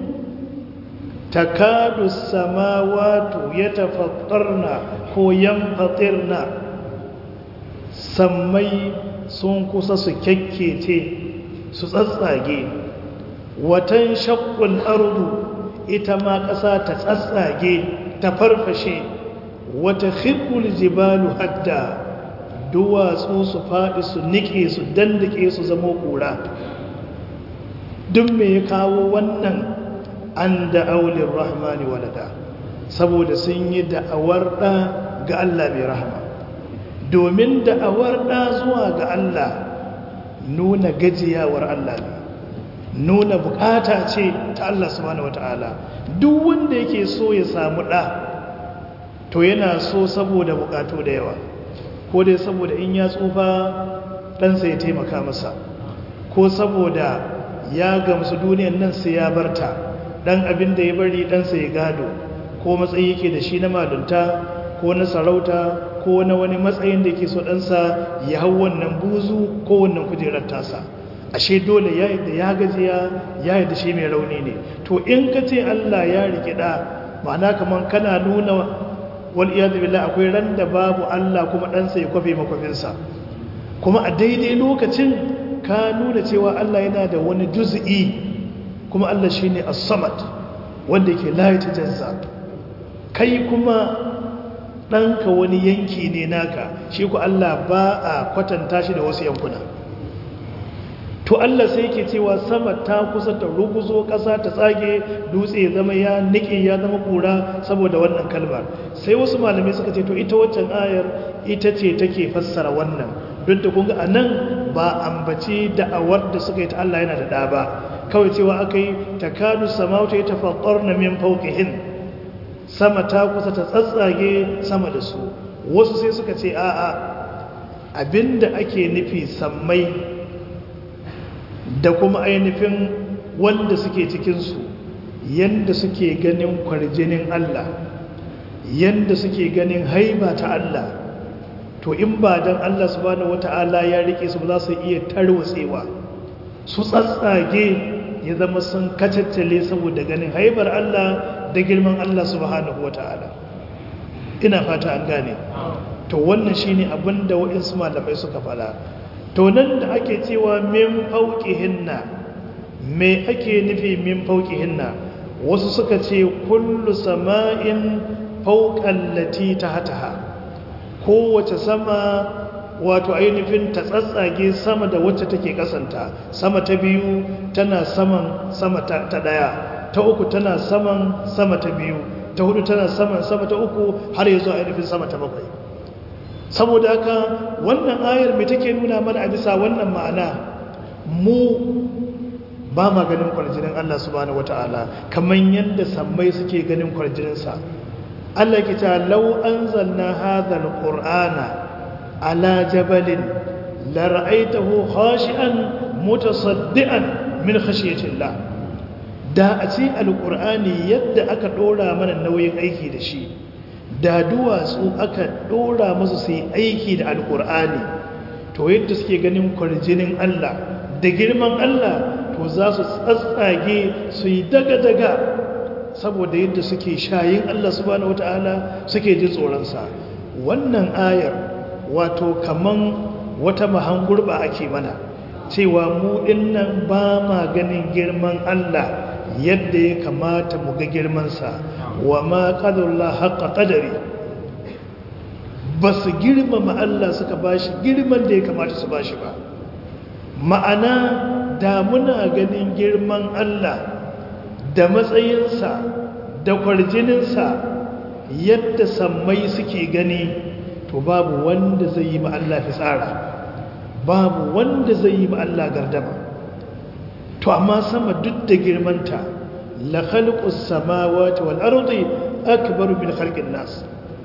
takadu samawatu yatafattarna ko yanfatirna sammai sun kusa su kyakkece su tsatsage watan shakkun ardu ita ma ƙasa ta tsatsage ta farfashe wata khirkul jibalu hadda duwatsu su faɗi su niƙe su dandake su zamo ƙura duk me ya kawo wannan an da aulin rahmani walada saboda sun yi da'awar ɗa ga Allah mai rahama domin da'awar ɗa zuwa ga Allah nuna gajiyawar Allah ne nuna bukata ce ta Allah subhanahu wata'ala duk wanda yake so ya samu ɗa to yana so saboda bukatu da yawa ko dai saboda in ya tsufa ɗansa ya taimaka masa ko saboda ya gamsu duniyan nan sai ya barta ɗan abin da ya bari ɗansa ya gado ko matsayi yake da shi na malunta ko na sarauta ko na wani matsayin da yake so ɗansa ya hau wannan buzu ko wannan kujerar tasa ashe dole ya yadda ya gajiya ya yadda shi mai rauni ne to in ka ce Allah ya rikida ma'ana kaman kana nuna wal iyadu billah akwai ran da babu Allah kuma ɗansa ya kwafe makwafinsa kuma a daidai lokacin ka nuna cewa Allah yana da wani juz'i kuma Allah shine as-samad wanda yake la yatajazza kai kuma ɗanka wani yanki ne naka shi ku Allah ba a kwatanta shi da wasu yankuna to Allah sai yake cewa sama ta kusa ta ruguzo ƙasa ta tsage dutse ya zama ya nike ya zama kura saboda wannan kalmar sai wasu malamai suka ce to ita waccan ayar ita ce take fassara wannan don ta kunga anan ba ambaci da'awar da suka yi ta Allah yana da ɗa ba kawai cewa aka yi takadu samawata ya tafaqqarna min fawqihin sama ta kusa ta tsatsage sama da su wasu sai suka ce a'a abinda ake nufi sammai da kuma ainihin wanda suke cikinsu yanda suke ganin kwarjinin Allah yanda suke ganin haiba ta Allah to in ba don Allah subhanahu wata'ala ya rike su ba za su iya tarwatsewa su tsatsage ya zama sun kacaccale saboda ganin haibar Allah da girman Allah subhanahu wata'ala ina fata an gane to wannan shine abinda waɗansu malamai suka fada to nan da ake cewa min hinna me ake nufi min hinna wasu suka ce kullu sama'in fawqal lati tahtaha kowace sama wato ainihin ta tsatsage sama da wacce take kasanta sama ta biyu tana saman sama ta daya ta uku tana saman sama ta biyu ta hudu tana saman sama ta uku har yanzu ainihin sama ta bakwai saboda haka wannan ayar mai take nuna mana a bisa wannan ma'ana mu ba ma ganin kwarjinin Allah subhanahu wata'ala kamar yadda sammai suke ganin kwarjininsa Allah ke ta lau anzalna hadha alqur'ana ala jabalin la ra'aytahu khashi'an mutasaddian min khashyatillah da a ce alqur'ani yadda aka dora mana nauyin aiki da shi da duwatsu aka dora masu su yi aiki da alqur'ani to yadda suke ganin kwarjinin Allah da girman Allah to za su tsatsage su yi daga-daga saboda yadda suke shayin Allah subhanahu wata'ala suke ji tsoronsa wannan ayar wato kaman wata mahangurba ake mana cewa mu dinnan ba ma ganin girman Allah yadda ya kamata mu ga girmansa wa ma qadarullah haqqa qadari ba su girmama Allah suka bashi girman da ya kamata su bashi ba ma'ana da muna ganin girman Allah da matsayinsa da kwarjininsa yadda sammai suke gani to babu wanda zai yi Allah fitsara babu wanda zai yi Allah gardama to amma sama duk da girmanta la khalqus samawati wal ardi akbaru min khalqin nas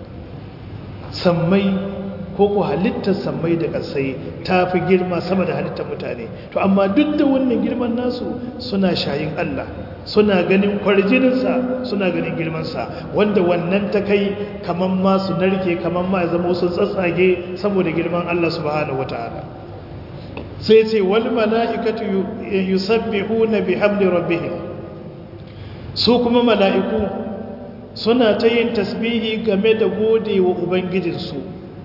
sammai ko ku halittar sammai da ƙasai ta fi girma sama da halittar mutane to amma duk da wannan girman nasu suna shayin Allah suna ganin kwarjininsa suna ganin girmansa wanda wannan ta kai kaman ma su narke kaman ma ya zama sun tsatsage saboda girman Allah subhanahu wataala sai ce wal mala'ikatu yusabbihuna bihamdi rabbihim su kuma mala'iku suna ta yin tasbihi game da gode wa ubangijinsu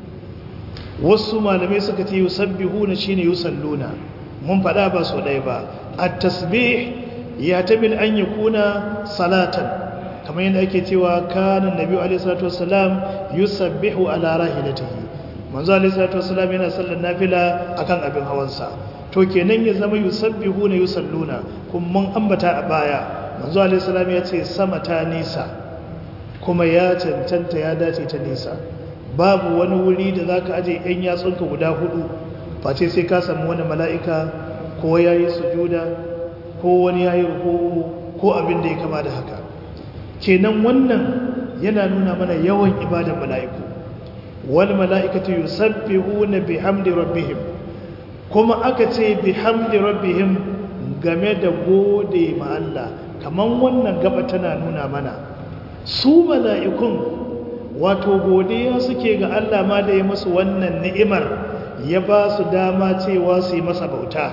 wasu malamai suka ce yusabbihuna shine yusalluna mun fada ba so dai ba at-tasbih ya tabil an yakuna salatan kamar yadda ake cewa kana nabi alaihi salatu wassalam yusabbihu ala rahilatihi manzo alaihi salatu wassalam yana sallar nafila akan abin hawansa to kenan ya zama yusabbihuna yusalluna kun mun ambata a baya manzo alaihi salam ya ce sama ta nisa kuma ya cancanta ya dace ta nisa babu wani wuri da za ka aje ‘yan yatsunka guda hudu face sai ka samu wani mala'ika ko ya yi sujuda ko wani ya yi rukuku ko abin da ya kama da haka kenan wannan yana nuna mana yawan ibadan mala'iku wani mala'ikatu yi sabbihu na bihamdi rabbihim kuma aka ce bihamdi rabbihim game da gode ma Allah kamar wannan gaba tana nuna mana su mala'ikun wato godiya suke ga Allah ma da ya musu wannan ni'imar ya ba su dama cewa su yi masa bauta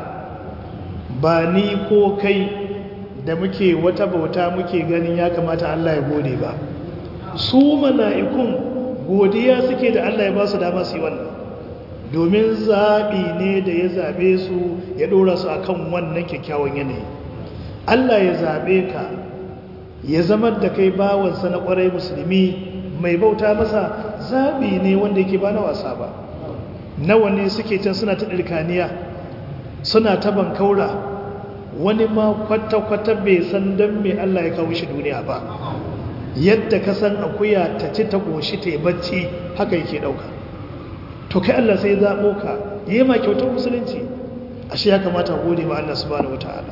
ba ni ko kai da muke wata bauta muke ganin ya kamata Allah ya gode ba su mala'ikun godiya suke da Allah ya ba su dama su yi wannan domin zaɓi ne da ya zaɓe su ya ɗora su a kan wannan kyakkyawan yanayi Allah ya zaɓe ka ya zama da kai bawansa na ƙwarai musulmi mai bauta masa zaɓi ne wanda yake ba na wasa ba nawa ne suke can suna ta ɗirkaniya suna ta bankaura wani ma kwata-kwata bai san don mai Allah ya kawo shi duniya ba yadda ka san akuya ta ci ta ƙoshi ta yi bacci haka yake ɗauka to kai Allah sai zaɓo ka yi ma kyautar musulunci ashe ya kamata gode ma Allah subhanahu wata'ala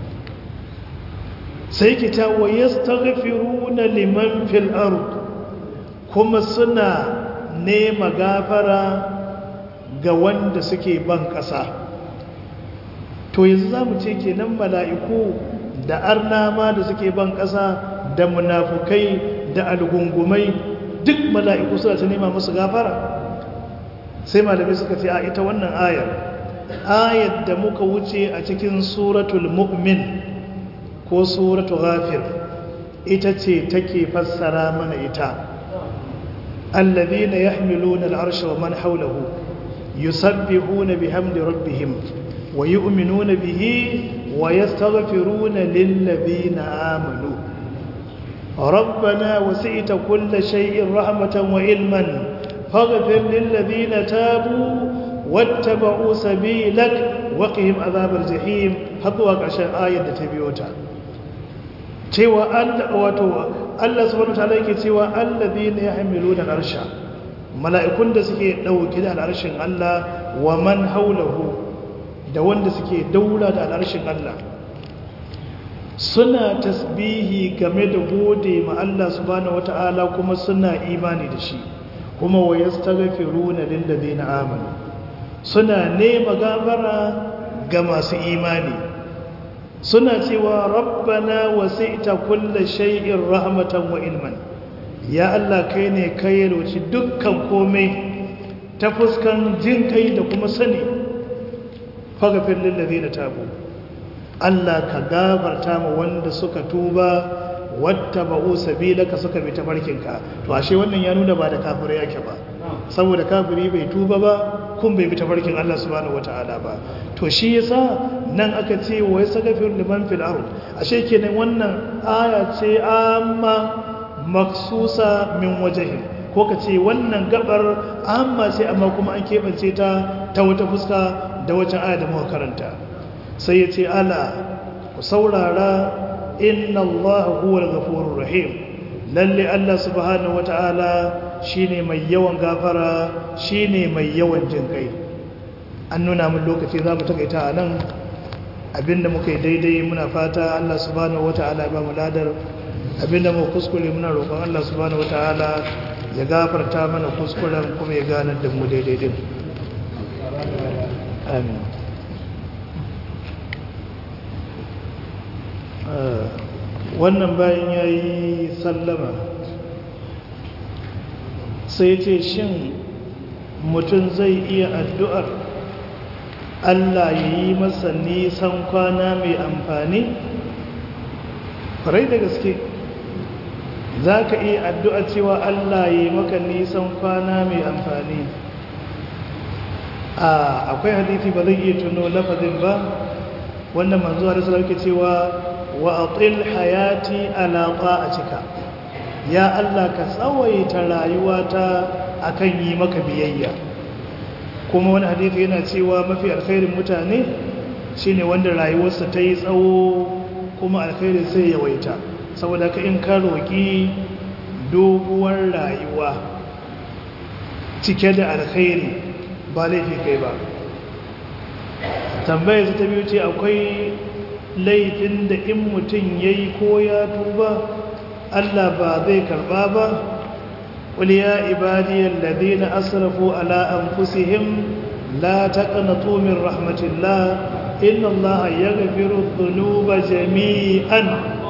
sai ki ta wa yastaghfiruna liman fil ard kuma suna nema gafara ga wanda suke ban ƙasa to yanzu za mu ce kenan mala'iku da arnama da suke ban ƙasa da munafukai da algungumai duk mala'iku suna ta nema musu gafara sai malamai suka ce a ita wannan ayar ayar da muka wuce a cikin suratul mu'min ko suratul ghafir ita ce take fassara mana ita الذين يحملون العرش ومن حوله يسبحون بحمد ربهم ويؤمنون به ويستغفرون للذين آمنوا ربنا وسئت كل شيء رحمة وعلما فاغفر للذين تابوا wattaba'u sabilak waqihim azabar jahim har zuwa ƙarshen ayar da ta biyo ta cewa Allah wato Allah subhanahu wataala yake cewa alladhina yahmiluna al-arsha mala'ikun da suke dauke da al'arshin Allah wa man haulahu da wanda suke daura da al'arshin Allah suna tasbihi game da gode ma Allah subhanahu wataala kuma suna imani da shi kuma wa yastaghfiruna lil ladina amanu suna nema gafara ga masu imani suna cewa rabbana wasi'ta kulli shay'in rahmatan wa ilman ya Allah kai ne kai roci dukkan komai ta fuskan jin kai da kuma sani faghfir lil ladina tabu Allah ka gafarta ma wanda suka tuba wattaba'u sabilaka suka bi tafarkinka to ashe wannan ya nuna ba da kafirai yake ba saboda kafiri bai tuba ba kun bai bi tafarkin Allah subhanahu wataala ba to shi yasa nan aka ce wa yasaghfir liman fil ard ashe kenan wannan aya ce amma maksusa min wajhi ko ka ce wannan gabar amma ce amma kuma an keɓance ta ta wata fuska da wata aya da muka karanta sai ya ce ala ku saurara inna Allah huwal ghafurur rahim lalle Allah subhanahu wataala shine mai yawan gafara shine mai yawan jin kai an nuna mun lokaci zamu takaita anan abinda muka yi daidai muna fata Allah subhanahu wataala ya ba mu ladar abinda mu kuskure muna roƙon Allah subhanahu wataala ya gafarta mana kuskuren kuma ya ganar da mu daidai din amin wannan bayan ya yi sallama sai ce shin mutum zai iya addu'ar Allah ya yi masa nisan kwana mai amfani? farai da gaske za ka iya addu'a cewa Allah ya yi maka nisan kwana mai amfani akwai hadithi ba zai iya tuno lafazin ba wanda manzo a rasu ke cewa wa atil hayati ala cika. ya Allah ka tsawaita rayuwata akan yi maka biyayya kuma wani hadisi yana cewa mafi alkhairin mutane shine wanda rayuwarsa ta yi tsawo kuma alkhairin sai yawaita saboda ka in ka roƙi doguwar rayuwa cike da alkhairi ba laifi kai ba tambayar ta biyu ce akwai laifin da in mutum ya yi ko ya tuba Allah ba zai karba ba قل يا عبادي الذين أسرفوا على أنفسهم لا تقنطوا من رحمة الله إن الله يغفر الذنوب جميعا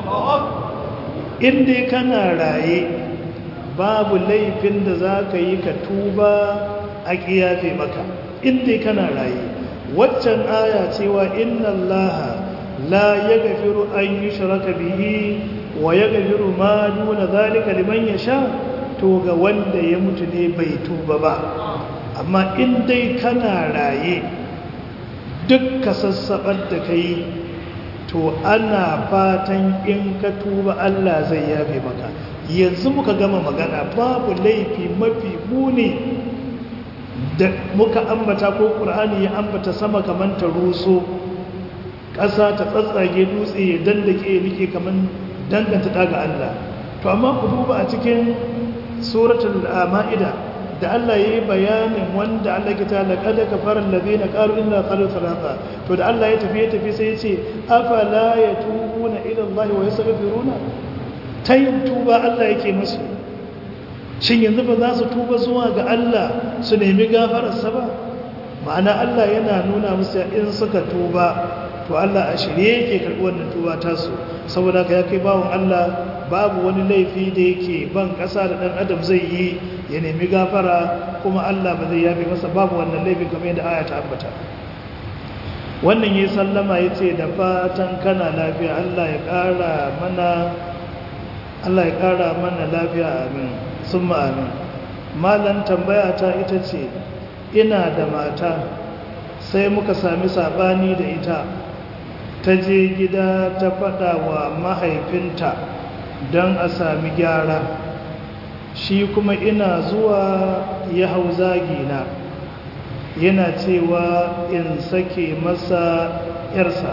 إن دي كان رأي باب laifin da za ka yi ka tuba a ƙiyafe maka in dai kana raye waccan aya cewa inna allaha la yaghfiru an yushraka bihi wa yaghfiru ma duna zalika liman yasha to ga wanda ya mutu ne bai tuba ba amma in dai kana raye duk ka sassaɓar da ka yi to ana fatan in ka tuba Allah zai yafe maka yanzu muka gama magana babu laifi mafi muni da muka ambata ko ƙur'ani ya ambata sama kamar ta ruso ƙasa ta tsatsage dutse ya dandake ya nike kamar danganta daga Allah to amma ku duba a cikin suratul ma'ida da Allah yayi bayanin wanda Allah ke ta laqad kafara allazina qalu inna qalu thalatha to da Allah ya tafi ya tafi sai ya ce afala yatubuna ila Allah wa yastaghfiruna tayin tuba Allah yake musu shin yanzu ba za su tuba zuwa ga Allah su nemi gafararsa ba ma'ana Allah yana nuna musu in suka tuba to Allah a shirye yake karɓi wannan tuba tasu saboda ka ya kai bawon Allah babu wani laifi da yake ban ƙasa da ɗan adam zai yi ya nemi gafara kuma Allah ba zai yafe masa babu wannan laifin kamar yadda aya ta ambata wannan yi sallama ya ce da fatan kana lafiya Allah ya ƙara mana Allah ya ƙara mana lafiya amin sun amin malan tambaya ta ita ce ina da mata sai muka sami sabani da ita ta je gida ta faɗa wa mahaifinta don a sami gyara shi kuma ina zuwa ya hau zagina yana cewa in sake masa yarsa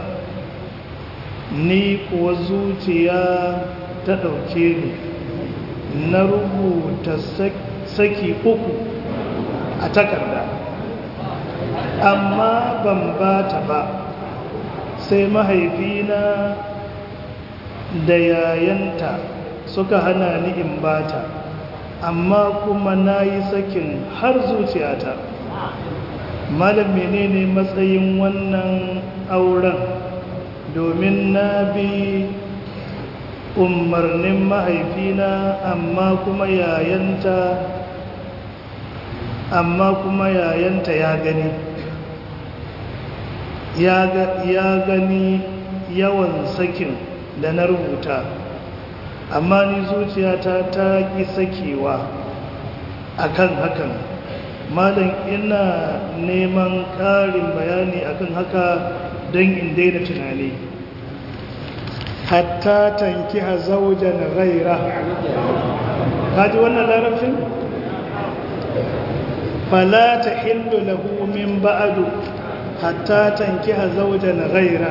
ni kuwa zuciya ta ɗauke ni na rubuta saki uku a takarda amma ban ba ta ba sai mahaifina da yayanta suka hana ni in ba ta amma kuma na yi sakin har zuciyata malam menene matsayin wannan auren domin na bi umarnin mahaifina amma kuma yayanta amma kuma yayanta ya gani ya gani yawan sakin da na rubuta amma ni zuciyata ta ƙi sakewa akan hakan malam ina neman ƙarin bayani akan haka don in daina tunani hatta tanki a zaujan gaira kaji wannan larabcin? fala ta hindu lahu min ba'adu hatta tanki a zaujan gaira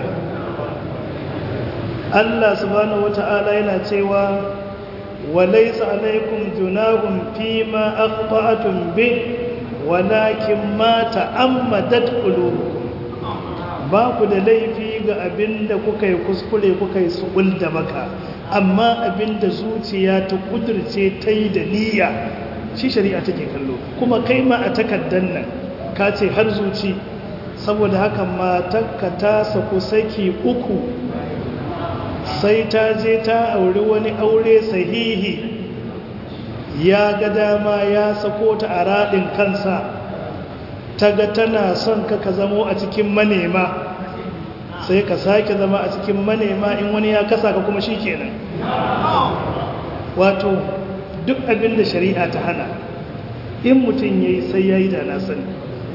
Allah subhanahu wata'ala yana cewa وليس عليكم جناح فيما أخطأتم به ولكن ما تعمدت قلوبكم ba ku da laifi ga abin da kuka yi kuskure kuka yi subul da baka amma abin da zuciya ta kudurce ta yi da niyya shi shari'a take kallo kuma kai ma a takaddan nan ka ce har zuci saboda haka matakka ta saku saki uku sai ta je ta auri wani aure sahihi ya ga dama ya sako ta a raɗin kansa ta ga tana son ka ka zamo a cikin manema sai ka sake zama a cikin manema in wani ya kasa ka kuma shi kenan wato duk abin da shari'a ta hana in mutum ya yi sai ya yi da na sani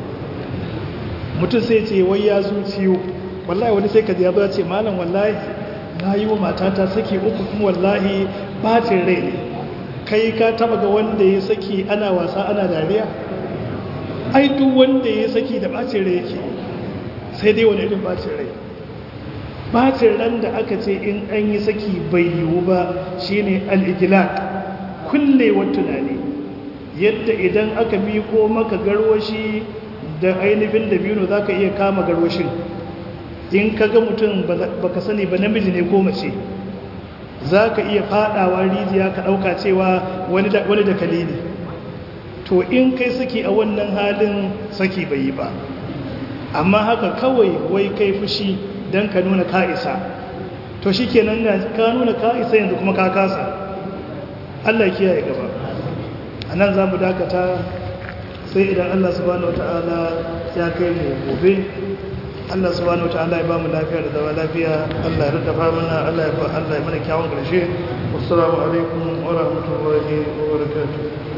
mutum sai ce wai ya zuciyo wallahi wani sai ka ya ba ce malam wallahi na yi wa matata saki uku kuma wallahi bacin rai ne kai ka taba ga wanda ya saki ana wasa ana dariya ai duk wanda ya saki da bacin rai yake sai dai wani irin bacin rai bacin ran da aka ce in an yi saki bai yiwu ba shine al-ijlaq kullewar tunani yadda idan aka miko maka garwashi da ainihin dabino zaka iya kama garwashin in ka ga mutum baka sani ba namiji ne ko mace za ka iya fadawa rijiya ka dauka cewa wani da kalili to in kai saki a wannan halin saki bai yi ba amma haka kawai wai kai fushi don ka nuna ka'isa to shi kenan ka nuna ka'isa yanzu kuma ka kasa Allah kiyaye gaba a nan za mu dakata sai idan Allah subhanahu wa ta'ala ya kai mu gobe Allah subhanahu wataala ya bamu lafiya da zama lafiya Allah ya rika mana Allah ya Allah ya mana kyawun karshe assalamu alaikum wa rahmatullahi wa barakatuh